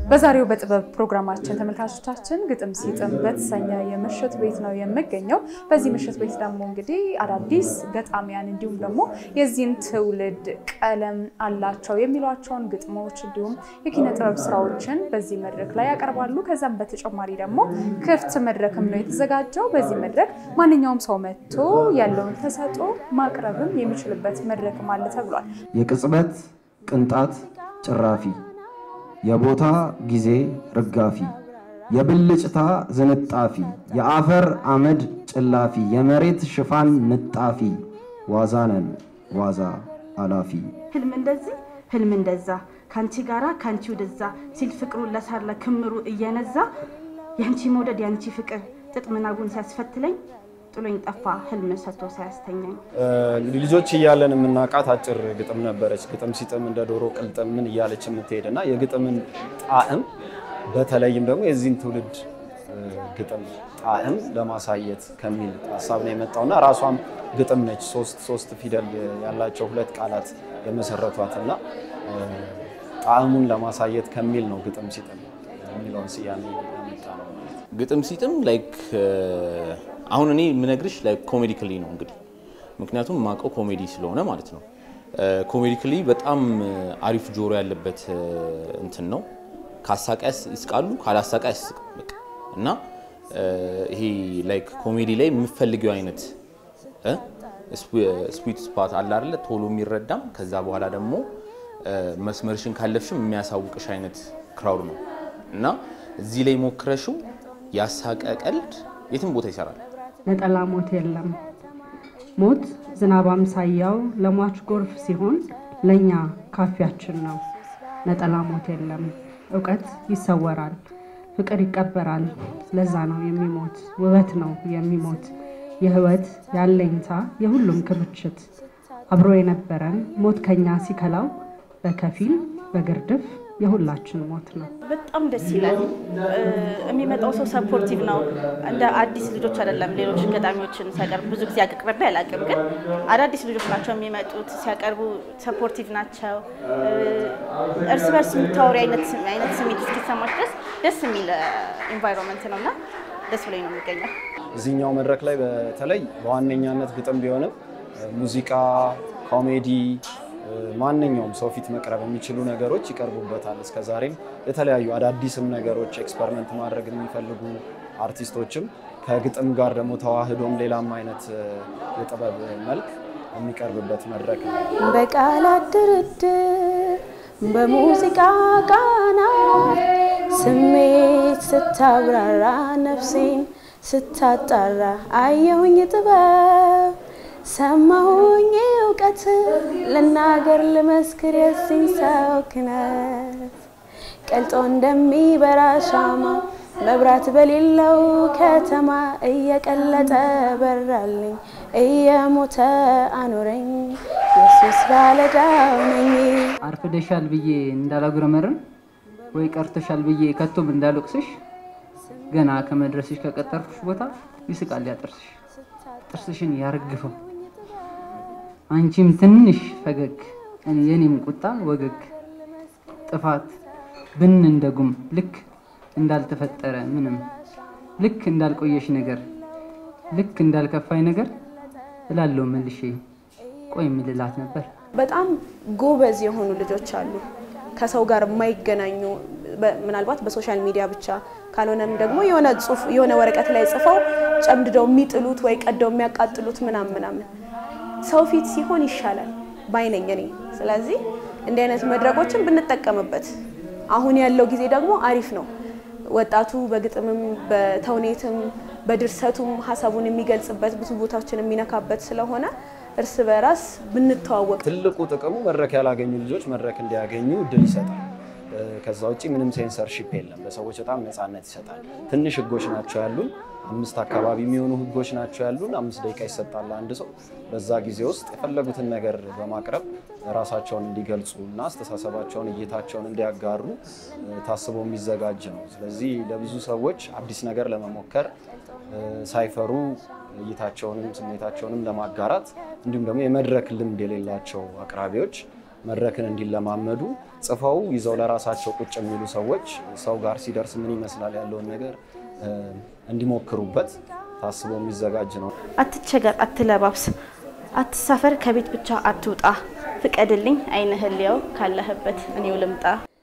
በዛሬው በጥበብ ፕሮግራማችን ተመልካቾቻችን ግጥም ሲጥም በተሰኘ የምሽት ቤት ነው የምገኘው። በዚህ ምሽት ቤት ደግሞ እንግዲህ አዳዲስ ገጣሚያን እንዲሁም ደግሞ የዚህን ትውልድ ቀለም አላቸው የሚሏቸውን ግጥሞች እንዲሁም የኪነ ጥበብ ስራዎችን በዚህ መድረክ ላይ ያቀርባሉ። ከዛም በተጨማሪ ደግሞ ክፍት መድረክም ነው የተዘጋጀው። በዚህ መድረክ ማንኛውም ሰው መጥቶ ያለውን ተሰጥኦ ማቅረብም የሚችልበት መድረክም አለ ተብሏል። የቅጽበት ቅንጣት ጭራፊ የቦታ ጊዜ ርጋፊ የብልጭታ ዝንጣፊ የአፈር አመድ ጭላፊ የመሬት ሽፋን ንጣፊ ዋዛነን ዋዛ አላፊ ህልም እንደዚህ ህልም እንደዛ ከአንቺ ጋራ ከአንቺ ወደዛ ሲል ፍቅሩን ለሳለ ክምሩ እየነዛ የአንቺ መውደድ የአንቺ ፍቅር ጥጥ ምናቡን ሲያስፈትለኝ ጥሎኝ ጠፋ ህልም ሰጥቶ ሳያስተኛኝ። እንግዲህ ልጆች እያለን የምናውቃት አጭር ግጥም ነበረች። ግጥም ሲጥም እንደ ዶሮ ቅልጥም ምን እያለች የምትሄድ እና የግጥምን ጣዕም በተለይም ደግሞ የዚህን ትውልድ ግጥም ጣዕም ለማሳየት ከሚል ሀሳብ ነው የመጣው እና ራሷም ግጥም ነች። ሶስት ሶስት ፊደል ያላቸው ሁለት ቃላት የመሰረቷት እና ጣዕሙን ለማሳየት ከሚል ነው ግጥም ሲጥም የሚለውን ስያሜ ያመጣ ነው ማለት ነው። ግጥም ሲጥም ላይክ አሁን እኔ የምነግርሽ ላይክ ኮሜዲክሊ ነው እንግዲህ ምክንያቱም የማውቀው ኮሜዲ ስለሆነ ማለት ነው። ኮሜዲክሊ በጣም አሪፍ ጆሮ ያለበት እንትን ነው። ካሳቃያስ ይስቃሉ፣ ካላሳቃ ያስቅም በቃ እና ይሄ ላይክ ኮሜዲ ላይ የምፈልገው አይነት ስዊት ስፓት አለ አይደለ? ቶሎ የሚረዳም ከዛ በኋላ ደግሞ መስመርሽን ካለፍሽም የሚያሳውቅሽ አይነት ክራውድ ነው እና እዚህ ላይ ሞክረሽው ያሳቀ ቀልድ የትም ቦታ ይሰራል። ነጠላ ሞት የለም ሞት ዝናብ አምሳያው ለሟች ጎርፍ ሲሆን ለእኛ ካፊያችን ነው። ነጠላ ሞት የለም እውቀት ይሰወራል፣ ፍቅር ይቀበራል። ለዛ ነው የሚሞት ውበት ነው የሚሞት የህይወት ያለኝታ የሁሉም ክምችት አብሮ የነበረን ሞት ከኛ ሲከላው በከፊል በግርድፍ የሁላችን ሞት ነው። በጣም ደስ ይላል። የሚመጣው ሰው ሰፖርቲቭ ነው። እንደ አዲስ ልጆች አይደለም። ሌሎች ገጣሚዎችን ሲያቀርቡ ብዙ ጊዜ አቅርቤ አላውቅም፣ ግን አዳዲስ ልጆች ናቸው የሚመጡት። ሲያቀርቡ ሰፖርቲቭ ናቸው። እርስ በርስ የምታወሪ አይነት ስሜት እስኪሰማች ድረስ ደስ የሚል ኢንቫይሮንመንት ነው እና ደስ ብሎኝ ነው የሚገኘው። እዚህኛው መድረክ ላይ በተለይ በዋነኛነት ግጥም ቢሆንም ሙዚቃ፣ ኮሜዲ ማንኛውም ሰው ፊት መቅረብ የሚችሉ ነገሮች ይቀርቡበታል። እስከዛሬም የተለያዩ አዳዲስም ነገሮች ኤክስፐሪመንት ማድረግ የሚፈልጉ አርቲስቶችም ከግጥም ጋር ደግሞ ተዋህዶም ሌላም አይነት የጥበብ መልክ የሚቀርብበት መድረክ ነው። በቃላት ድርድር በሙዚቃ ቃና ስሜት ስታብራራ ነፍሴን ስታጣራ አየሁኝ ጥበብ ሰማሁኝ እውቀት ልናገር ልመስክር የሲኝ ሰው ክነት ቀልጦ እንደሚበራ ሻማ መብራት በሌለው ከተማ እየቀለጠ በራልኝ እየሞተ አኖረኝ ኢየሱስ ባለዳው ነኝ። አርፍደሻል ብዬ እንዳላጉረመርም ወይ ቀርተሻል ብዬ ከቶም እንዳልወቅስሽ ገና ከመድረስሽ ከቀጠርኩሽ ቦታ ይስቃል ያጥርስሽ ጥርስሽን ያረግፈው አንቺም ትንሽ ፈገግ የኔም ቁጣ ወገግ ጥፋት ብን እንደጉም ልክ እንዳልተፈጠረ ምንም ልክ እንዳልቆየሽ ነገር ልክ እንዳልከፋኝ ነገር እላለሁ መልሼ ቆይ ምልላት ነበር። በጣም ጎበዝ የሆኑ ልጆች አሉ፣ ከሰው ጋር የማይገናኙ ምናልባት በሶሻል ሚዲያ ብቻ ካልሆነም ደግሞ የሆነ ጽሁፍ የሆነ ወረቀት ላይ ጽፈው ጨምድደው የሚጥሉት ወይ ቀደው የሚያቃጥሉት ምናምን ምናምን ሰው ፊት ሲሆን ይሻላል ባይነኝ እኔ። ስለዚህ እንዲህ አይነት መድረኮችን ብንጠቀምበት፣ አሁን ያለው ጊዜ ደግሞ አሪፍ ነው። ወጣቱ በግጥምም በተውኔትም በድርሰቱም ሀሳቡን የሚገልጽበት ብዙ ቦታዎችን የሚነካበት ስለሆነ እርስ በራስ ብንተዋወቅ ትልቁ ጥቅሙ መድረክ ያላገኙ ልጆች መድረክ እንዲያገኙ እድል ይሰጣል። ከዛ ውጭ ምንም ሴንሰርሺፕ የለም። ለሰዎች በጣም ነፃነት ይሰጣል። ትንሽ ህጎች ናቸው ያሉን፣ አምስት አካባቢ የሚሆኑ ህጎች ናቸው ያሉን። አምስት ደቂቃ ይሰጣል አንድ ሰው። በዛ ጊዜ ውስጥ የፈለጉትን ነገር በማቅረብ ራሳቸውን እንዲገልጹ እና አስተሳሰባቸውን፣ እይታቸውን እንዲያጋሩ ታስቦ የሚዘጋጅ ነው። ስለዚህ ለብዙ ሰዎች አዲስ ነገር ለመሞከር ሳይፈሩ እይታቸውንም ስሜታቸውንም ለማጋራት እንዲሁም ደግሞ የመድረክ ልምድ የሌላቸው አቅራቢዎች መድረክን እንዲለማመዱ ጽፈው ይዘው ለራሳቸው ቁጭ የሚሉ ሰዎች ሰው ጋር ሲደርስ ምን ይመስላል ያለውን ነገር እ፣ እንዲሞክሩበት ታስቦ የሚዘጋጅ ነው። አትቸገር፣ አትለባብስ፣ አትሳፈር፣ ከቤት ብቻ አትውጣ፣ ፍቀድልኝ አይንህን ልየው ካለህበት እኔው ልምጣ